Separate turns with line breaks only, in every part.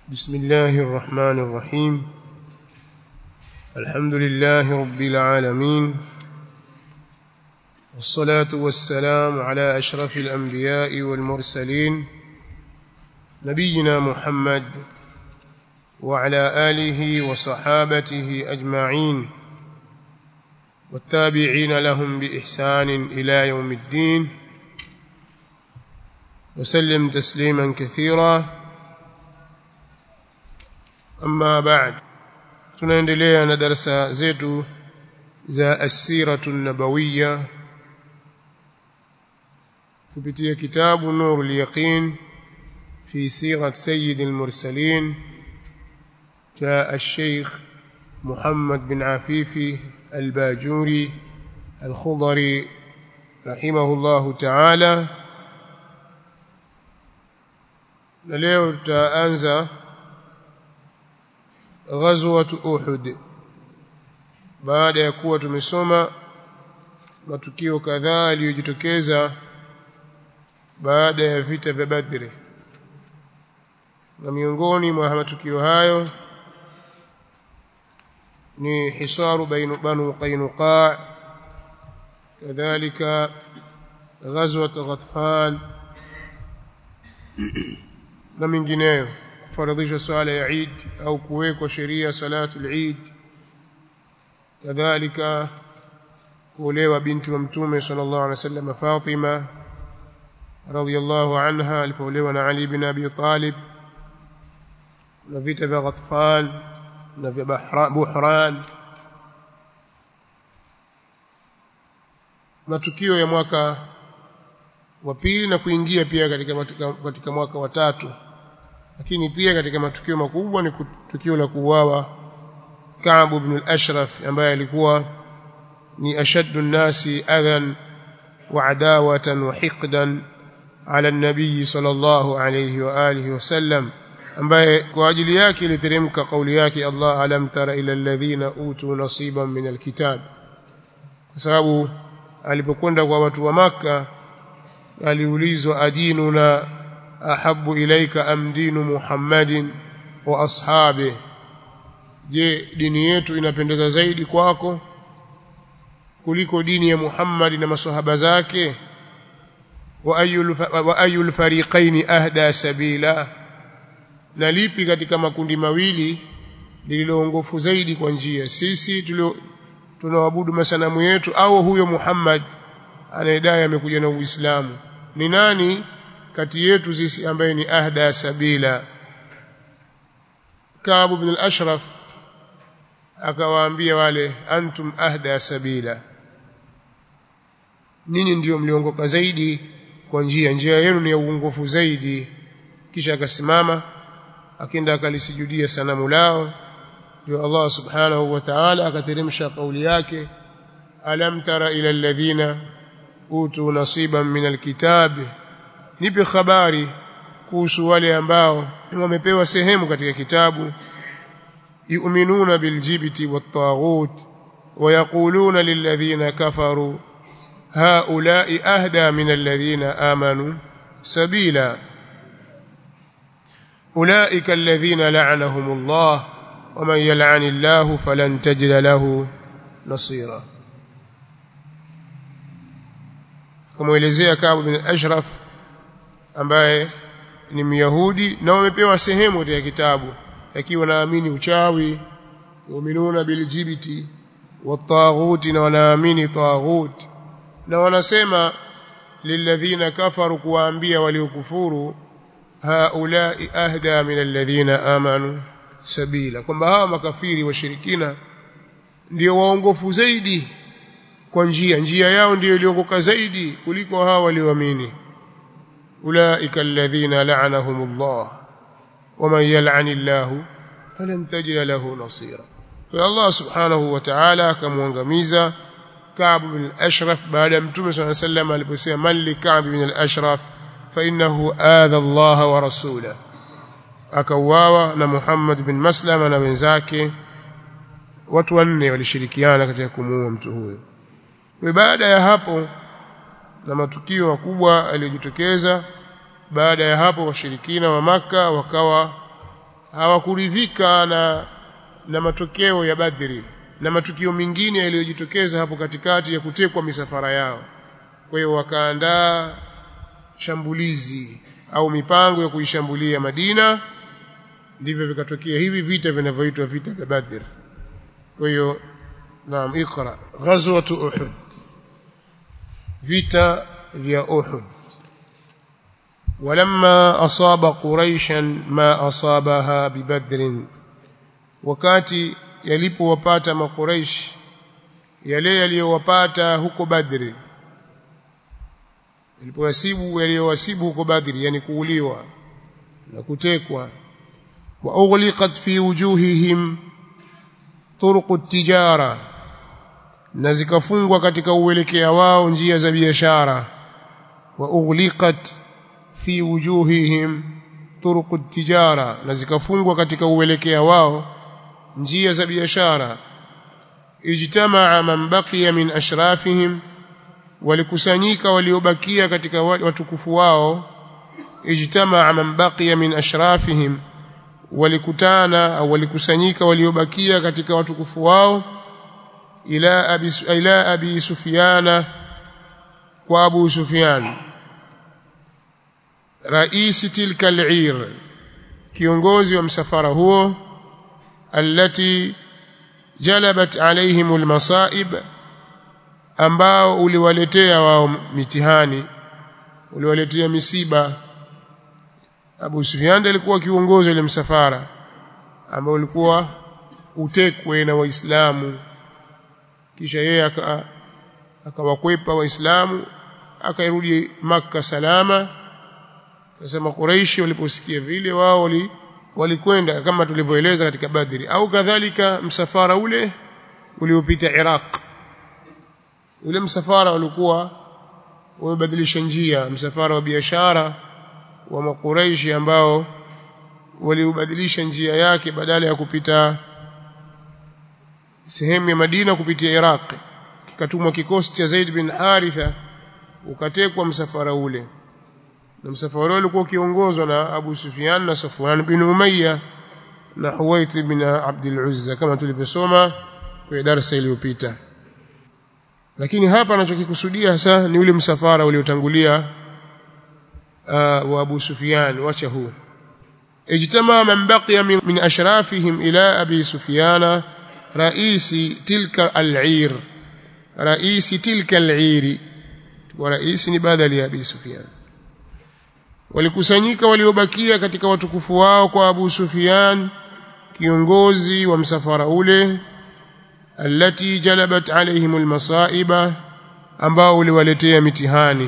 بسم الله الرحمن الرحيم الحمد لله رب العالمين والصلاة والسلام على أشرف الأنبياء والمرسلين نبينا محمد وعلى آله وصحابته أجمعين والتابعين لهم بإحسان إلى يوم الدين وسلم تسليما كثيرا أما بعد tunaendelea na darasa zetu za asiratu nabawiya kupitia kitabu nurul yaqin fi sirat sayyid al-mursalin جاء الشيخ محمد بن عفيفي الباجوري الخضري رحمه الله تعالى na leo tutaanza ghazwat Uhud baada ya kuwa tumesoma matukio kadhaa yaliyojitokeza baada ya vita vya Badri na miongoni mwa matukio hayo ni hisaru bainu banu Qainuqa kadhalika ghazwat Ghatfan na mingineyo kufaradhisha swala ya Eid au kuwekwa sheria salatu al-Eid kadhalika kuolewa binti wa mtume sallallahu alaihi wasallam Fatima radhiyallahu anha alipoolewa na Ali bin Abi Talib na vita vya Ghatfan na vya Buhran matukio ya mwaka wa pili na kuingia pia katika, katika mwaka wa tatu lakini pia katika matukio makubwa ni tukio la kuuawa Ka'b ibn al-Ashraf ambaye alikuwa ni ashaddu an-nasi adhan wa adawatan wa hiqdan ala an-nabiy sallallahu alayhi wa alihi wasallam ambaye kwa ajili yake iliteremka kauli yake Allah alam tara ila alladhina utu nasiban min al-kitab kwa sababu alipokwenda kwa watu wa maka aliulizwa adinuna ahabu ilaika am dinu Muhammadin wa ashabi je dini yetu inapendeza zaidi kwako kuliko dini ya Muhammad na maswahaba zake wa ayul wa ayul fariqaini ahda sabila na lipi katika makundi mawili lililoongofu zaidi kwa njia sisi tulio tunaabudu masanamu yetu au huyo Muhammad anayedai amekuja na Uislamu ni nani kati yetu sisi ambaye ni ahda sabila Ka'b ibn al-Ashraf akawaambia wale antum ahda sabila ninyi ndiyo mliongoka zaidi kwa njia njia yenu ni ya uongofu zaidi kisha akasimama akenda akalisujudia sanamu lao ndio Allah subhanahu wa ta'ala akateremsha kauli yake alam tara ila alladhina utu nasiban min alkitabi nipe habari kuhusu wale ambao wamepewa sehemu katika kitabu yu'minuna biljibti wattaghut ويقولون للذين كفروا هؤلاء أهدى من الذين آمنوا سبيلا أولئك الذين لعنهم الله ومن يلعن الله فلن تجد له نصيرا kumuelezea Ka'b bin Ashraf ambaye ni Myahudi na wamepewa sehemu ya kitabu lakini wanaamini uchawi yuminuna biljibti wattaghuti na wanaamini taghut na wanasema lilladhina kafaru kuwaambia waliokufuru haulai ahda min alladhina amanu sabila kwamba hawa makafiri washirikina ndio waongofu zaidi kwa njia njia yao ndiyo iliongoka zaidi kuliko hawa walioamini ulaika alladhina la'anahumullah waman yal'anillahu falan tajida lahu nasira kwa Allah subhanahu wa ta'ala akamwangamiza Ka'b bin al-Ashraf baada ya Mtume صلى الله عليه وسلم aliposema man li Ka'b bin al-Ashraf fa innahu adha Allah wa rasulahu akauawa na Muhammad bin Maslama na wenzake watu wanne walishirikiana katika kumuua mtu huyo baada ya hapo na matukio makubwa yaliyojitokeza baada ya hapo washirikina wa maka wakawa hawakuridhika na na matokeo ya Badri na matukio mengine yaliyojitokeza hapo katikati ya kutekwa misafara yao kwa hiyo wakaandaa shambulizi au mipango ya kuishambulia Madina ndivyo vikatokea hivi vita vinavyoitwa vita vya Badr kwa hiyo naam ikra ghazwat uhud vita vya uhud ولما أصاب قريشا ما أصابها ببدر wakati yalipowapata makuraish yale yaliyowapata huko badri yalipowasibu yaliyowasibu huko badri yani kuuliwa na kutekwa wa ughliqat fi wujuhihim turuq at-tijara na zikafungwa katika uelekea wao njia za biashara wa ughliqat fi wujuhihim turuq at-tijara na zikafungwa katika uelekea wao njia za biashara ijtamaa man baqiya min ashrafihim walikusanyika waliobakia katika watukufu wao ijtamaa man baqiya min ashrafihim walikutana au walikusanyika waliobakia katika watukufu wao ila abi ila abi sufyana kwa abu sufyan rais tilka al-ir kiongozi wa msafara huo التي جلبت عليهم المصائب ambao uliwaletea wao mitihani uliwaletea misiba Abu Sufyan alikuwa kiongozi ile msafara ambao ulikuwa utekwe na waislamu kisha yeye akawakwepa waislamu akairudi maka salama sasa makuraishi waliposikia vile wao wali walikwenda kama tulivyoeleza katika Badri au kadhalika msafara ule uliopita Iraq ule msafara ulikuwa umebadilisha njia msafara wa biashara wa makuraishi ambao waliubadilisha njia yake badala ya kupita sehemu ya Madina kupitia Iraq kikatumwa kikosi cha Zaid bin Haritha ukatekwa msafara ule na msafara ule ulikuwa ukiongozwa na Abu Sufyan na Safwan bin Umayya na Huwait bin Abdul Uzza kama tulivyosoma kwenye darasa iliyopita lakini hapa anachokikusudia hasa ni ule msafara uliotangulia uh, wa Abu Sufyan wacha huu ijtama man baqiya min, min ashrafihim ila Abi Sufyan raisi tilka al-ir raisi tilka al-ir wa raisi ni badali ya Abi Sufyan walikusanyika waliobakia katika watukufu wao kwa Abu Sufyan kiongozi wa msafara ule alati jalabat alaihim almasaiba ambao uliwaletea mitihani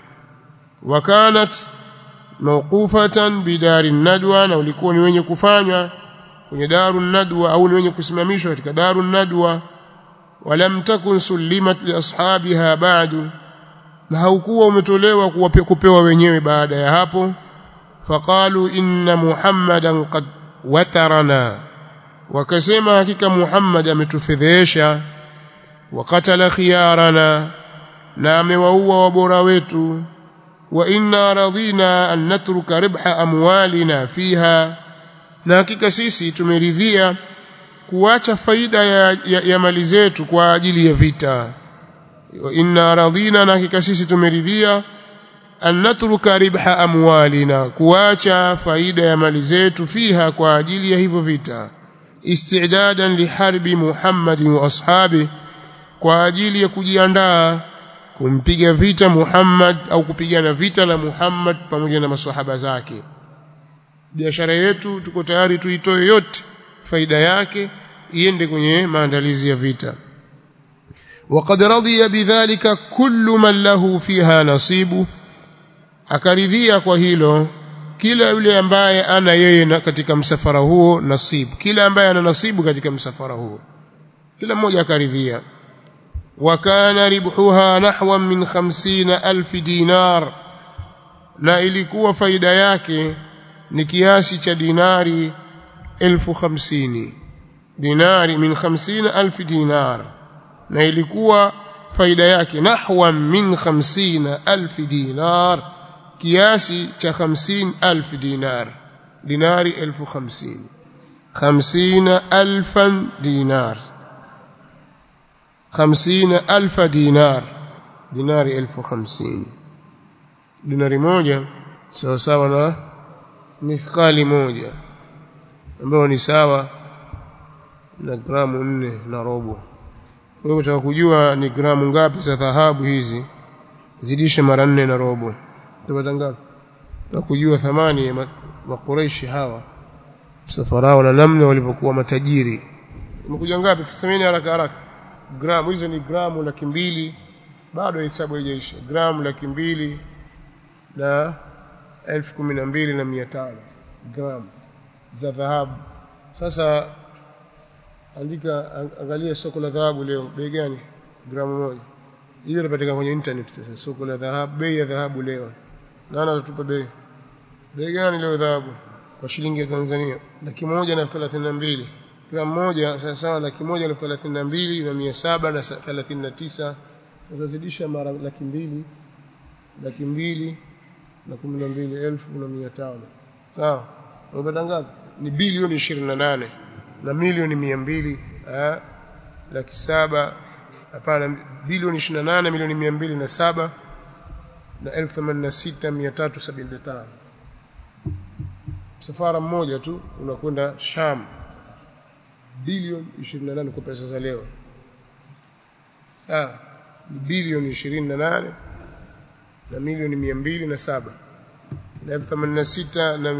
wakanat mawqufatan bidari nadwa na ulikuwa ni wenye kufanywa kwenye daru nadwa au ni wenye kusimamishwa katika daru nadwa walam takun sulimat li ashabiha ba'du na haukuwa umetolewa kupewa wenyewe baada ya hapo faqalu inna muhammadan qad watarana wakasema hakika muhammad ametufedhesha wakatala khiyarana na amewaua wabora wetu wa inna radina an natruka ribha amwalina fiha na hakika sisi tumeridhia kuacha faida ya, ya, ya mali zetu kwa ajili ya vita wa inna radina na hakika sisi tumeridhia an natruka ribha amwalina kuacha faida ya mali zetu fiha kwa ajili ya hivyo vita istidadan liharbi Muhammad wa ashabi kwa ajili ya kujiandaa kumpiga vita Muhammad au kupigana vita na Muhammad pamoja na maswahaba zake biashara yetu tuko tayari tuitoe yote faida yake iende kwenye maandalizi ya vita وقد رضي بذلك كل من له فيها نصيب akaridhia kwa hilo kila yule ambaye ana yeye na katika msafara huo nasibu kila ambaye ana nasibu katika msafara huo kila mmoja akaridhia wakana ribhuha nahwan min 50000 dinar na ilikuwa faida yake ni kiasi cha dinari elfu hamsini dinari min 50000 dinar na ilikuwa faida yake nahwa min 50000 dinar kiasi cha 50000 dinar dinari elfu hamsini hamsina alfan dinar hamsina alfa dinar dinari elfu hamsini dinari moja sawa sawa na mithqali moja ambayo ni sawa na gramu nne na robo wewe utaka kujua ni gramu ngapi za dhahabu hizi zidisha mara nne na robo utapata ngapi utaka kujua thamani ya makureishi hawa safarao na namna walivyokuwa matajiri imekuja ngapi semeni haraka haraka gramu hizo ni gramu laki mbili bado hesabu haijaisha gramu laki mbili na elfu kumi na mbili na mia tano gramu za dhahabu sasa andika angalia soko la dhahabu leo bei gani gramu moja hiyo inapatikana kwenye internet sasa soko la dhahabu bei ya dhahabu leo nani atatupa bei bei gani leo dhahabu kwa shilingi ya Tanzania laki moja na elfu thelathini na mbili gramu moja sawa sawa laki moja na elfu thelathini na mbili na mia saba na thelathini na tisa sasa zidisha mara laki mbili laki mbili na kumi na mbili elfu na mia tano sawa unapata ngapi ni bilioni ishirini na nane na milioni mia mbili laki saba hapana bilioni ishirini na nane milioni mia mbili na saba na elfu themanini na sita mia tatu sabini na tano msafara mmoja tu unakwenda Sham bilioni 28 kwa pesa za leo ah bilioni 28 na milioni 207 na 86 na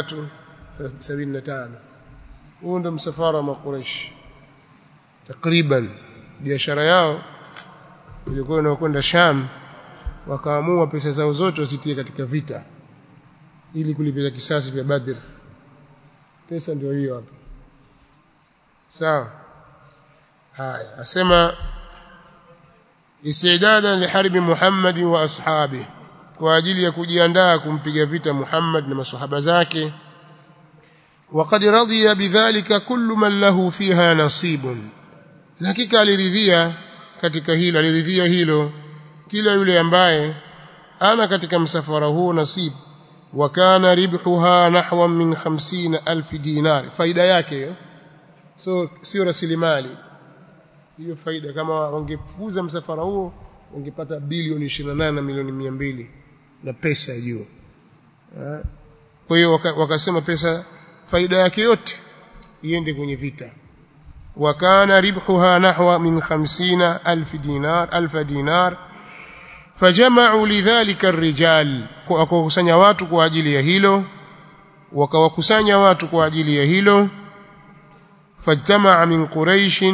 375 huo ndo msafara wa Quraysh takriban biashara yao ilikuwa inakwenda Sham wakaamua pesa zao zote wasitie katika vita ili kulipiza kisasi vya Badr pesa ndio hiyo hapa sawa haya asema istidadan liharbi Muhammad wa ashabi kwa ajili ya kujiandaa kumpiga vita Muhammad na maswahaba zake وقد رضي بذلك كل من له فيها نصيب hakika aliridhia katika hilo aliridhia hilo kila yule ambaye ana katika msafara huo nasibu وكان ربحها نحو من خمسين ألف دينار faida yake so sio rasilimali hiyo faida kama wangepuuza msafara huo wangepata bilioni 28 na milioni 200 na pesa juu kwa hiyo wakasema pesa faida yake yote iende kwenye vita wakana ribhuha nahwa min 50 alf dinar alf dinar fajama'u lidhalika ar-rijal wakakusanya watu kwa ajili ya hilo wakawakusanya watu kwa ajili ya hilo fajtama'a min quraish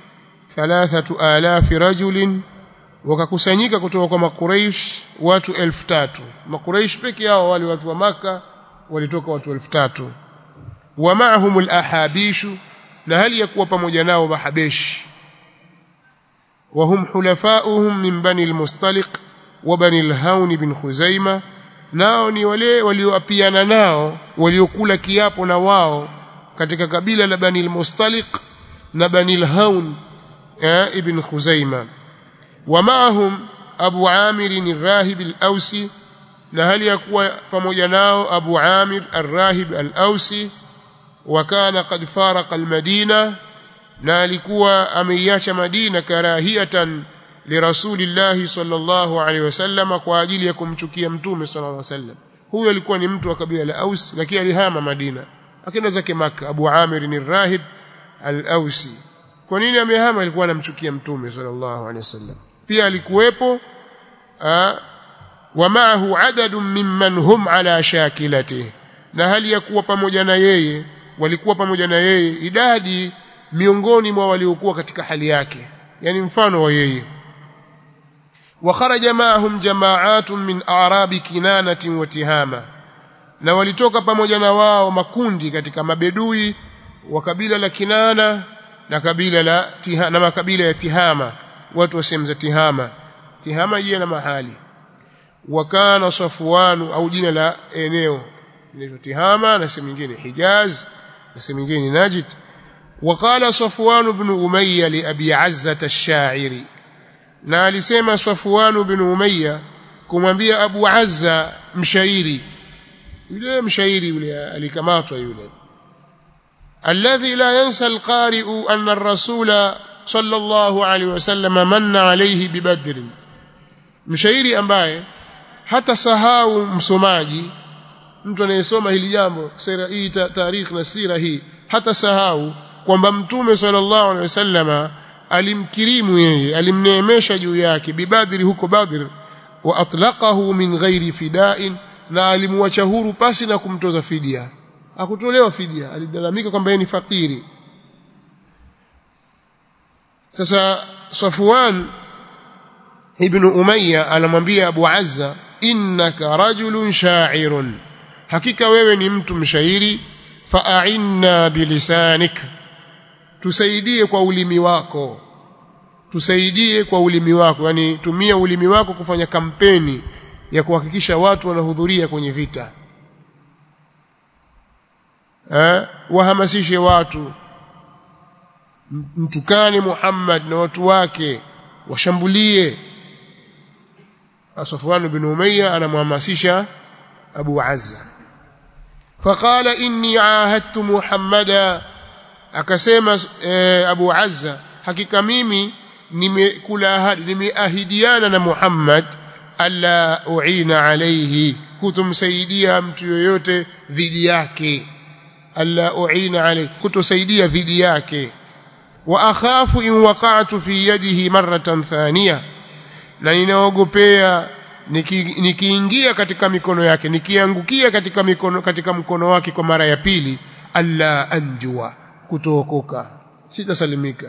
3000 rajulin wakakusanyika kutoka kwa makuraish watu 3000 makuraish peke yao wale watu wa maka walitoka watu 3000 wa ma'ahum al-ahabish na hali ya kuwa pamoja nao mahabeshi وهم حلفاؤهم من بني المصطلق وبني الهون بن خزيمة nao ni wale walioapiana nao waliokula kiapo na wao katika kabila la Bani al-Mustaliq na Bani al-Hawn ibn Khuzaima wa maahum Abu Amir al-Rahib al-Ausi na hali ya kuwa pamoja nao Abu Amir al-Rahib al-Ausi wa kana qad faraqa al-Madina na alikuwa ameiacha Madina karahiyatan lirasulillahi sallallahu alaihi wasallam kwa ajili ya kumchukia mtume sallallahu alaihi wasallam huyo alikuwa ni mtu wa kabila la Aus lakini alihama Madina akaenda zake Makka Abu Amir ni rahib al-Ausi kwa nini amehama alikuwa anamchukia mtume sallallahu alaihi wasallam pia alikuwepo wa ma'ahu adadun mimman hum ala shakilatihi na hali ya kuwa pamoja na yeye walikuwa pamoja na yeye idadi miongoni mwa waliokuwa katika hali yake yani mfano wa yeye وخرج معهم جماعات من اعراب كنانه وتهامه na walitoka pamoja na wao makundi katika mabedui wa kabila la Kinana na kabila la tiha, na makabila ya Tihama watu wa sehemu za Tihama Tihama jina na mahali wakana Safwan au jina la eneo inaitwa Tihama na sehemu nyingine Hijaz na sehemu nyingine Najd وقال صفوان بن أمية لأبي عزة الشاعري na alisema Safwan bin Umayya kumwambia Abu Azza mshairi yule mshairi yule alikamatwa yule alladhi la yansa alqari'u anna ar-rasula sallallahu alaihi wasallam manna alayhi bibadr mshairi ambaye hata sahau msomaji mtu anayesoma hili jambo sira hii tarikh na sira hii hata sahau kwamba mtume sallallahu alaihi wasallama alimkirimu yeye alimneemesha juu yake bibadri huko badr wa atlaqahu min ghairi fida'in na alimwacha huru pasi na kumtoza fidia hakutolewa fidia alilalamika kwamba yeye ni fakiri sasa Safwan ibn Umayya anamwambia Abu Azza innaka rajulun sha'irun hakika wewe ni mtu mshairi fa'inna bilisanik tusaidie kwa ulimi wako tusaidie kwa ulimi wako yani tumia ulimi wako kufanya kampeni ya kuhakikisha watu wanahudhuria kwenye vita eh wahamasishe watu mtukane Muhammad na watu wake washambulie Safwan bin Umayya anamhamasisha Abu Azza faqala inni ahadtu Muhammada akasema e, Abu Azza hakika mimi nimekula ahadi nimeahidiana na Muhammad alla uina alayhi kutumsaidia mtu yoyote dhidi yake alla uina alayhi kutosaidia dhidi yake wa akhafu in waqa'tu fi yadihi marratan thaniya na ninaogopea nikiingia katika mikono yake nikiangukia katika mikono katika mkono wake kwa mara ya pili alla anjua kutookoka sitasalimika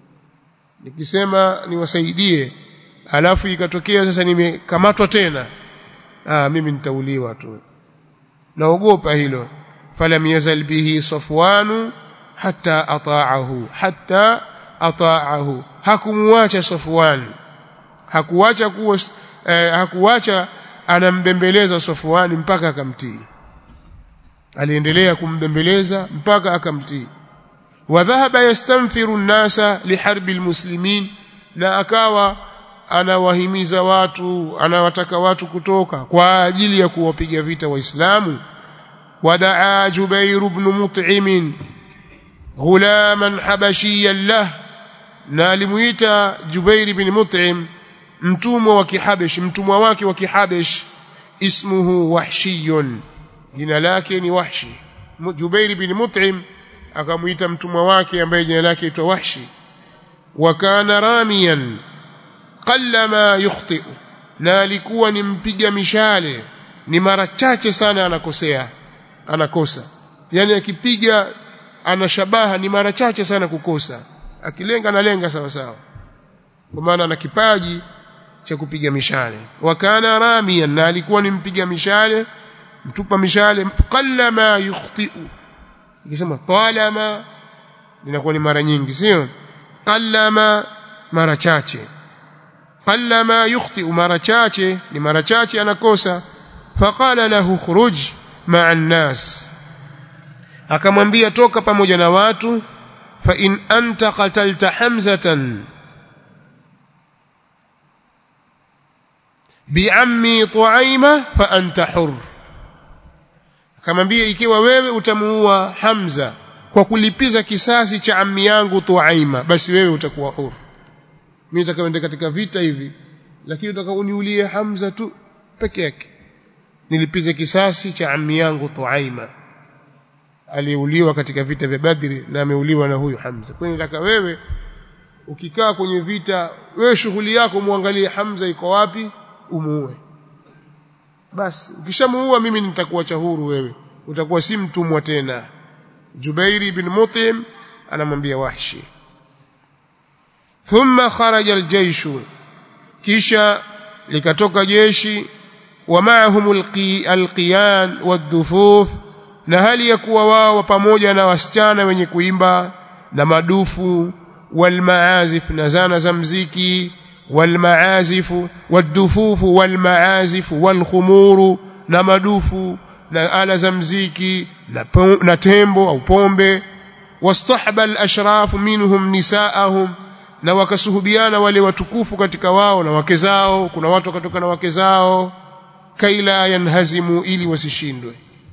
nikisema niwasaidie alafu ikatokea sasa nimekamatwa tena ah mimi nitauliwa tu naogopa hilo falam yazal bihi safwanu hatta ata'ahu hatta ata'ahu hakumwacha safwan hakuacha kuwa eh, hakuacha anambembeleza safwan mpaka akamtii aliendelea kumbembeleza mpaka akamtii وذهب يستنفر الناس لحرب المسلمين na akawa anawahimiza watu anawataka watu kutoka kwa ajili ya kuwapiga vita waislamu wadaa Jubair ibn Mut'im ghulaman habashiyan lah na alimuita Jubair ibn Mut'im mtumwa wa Kihabesh mtumwa wake wa Kihabesh ismuhu Wahshiyun jina lake ni Wahshi Jubair ibn Mut'im akamuita mtumwa wake ambaye jina lake aitwa Wahshi wa kana ramiyan qallama yukhti na alikuwa ni mpiga mishale ni mara chache sana anakosea anakosa yani akipiga ana shabaha ni mara chache sana kukosa akilenga analenga sawa sawa kwa maana ana kipaji cha kupiga mishale wa kana ramiyan na alikuwa ni mpiga mishale mtupa mishale qallama yukhti ikisema talama linakuwa ni mara nyingi sio qallama mara chache qallama yukhti mara chache ni mara chache anakosa faqala lahu khuruj ma'a an-nas akamwambia toka pamoja na watu fa in anta qatalta hamzatan bi'ammi tu'aima fa anta hurr akamwambia ikiwa wewe utamuua Hamza kwa kulipiza kisasi cha ammi yangu Tuaima basi wewe utakuwa huru mimi nitakaenda katika vita hivi lakini utakauniulie Hamza tu peke yake nilipize kisasi cha ammi yangu Tuaima aliuliwa katika vita vya Badri na ameuliwa na huyu Hamza kwa hiyo nataka wewe ukikaa kwenye vita wewe shughuli yako muangalie Hamza iko wapi umuue basi ukishamuua mimi nitakuacha huru wewe utakuwa si mtumwa tena Jubairi ibn Mutim anamwambia Wahshi thumma kharaja aljaysh kisha likatoka jeshi wa ma'ahum alqiyan wadufuf na hali ya kuwa wao pamoja na wasichana wenye kuimba na madufu walmaazif na zana za mziki والمعازف والدفوف والمعازف والخمور na madufu na ala za mziki na, na tembo au pombe wastahba al-ashraf minhum nisaahum na wakasuhubiana wale watukufu katika wao na wake zao kuna watu wakatoka na wake zao kaila yanhazimu ili wasishindwe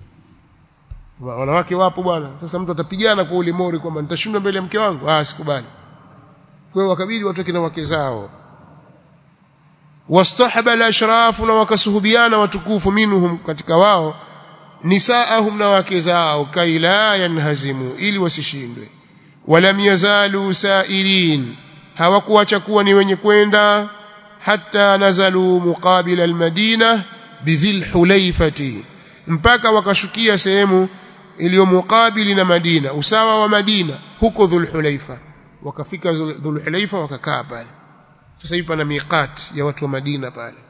wanawake wapo bwana sasa mtu atapigana kwa ulimori kwamba nitashindwa mbele ya mke wangu ah sikubali kwa hiyo wakabidi watoke na wake zao wastahaba al-ashraf na wakasuhubiana watukufu minhum katika wao nisaahum na wake zao kaila yanhazimu ili wasishindwe walam yazalu sairin hawakuacha kuwa ni wenye kwenda hatta nazalu muqabila almadina bidhil hulaifati mpaka wakashukia sehemu iliyo mukabili na Madina usawa wa Madina huko dhul hulaifa wakafika dhul hulaifa wakakaa pale sasa hivi pana miqat ya watu wa Madina pale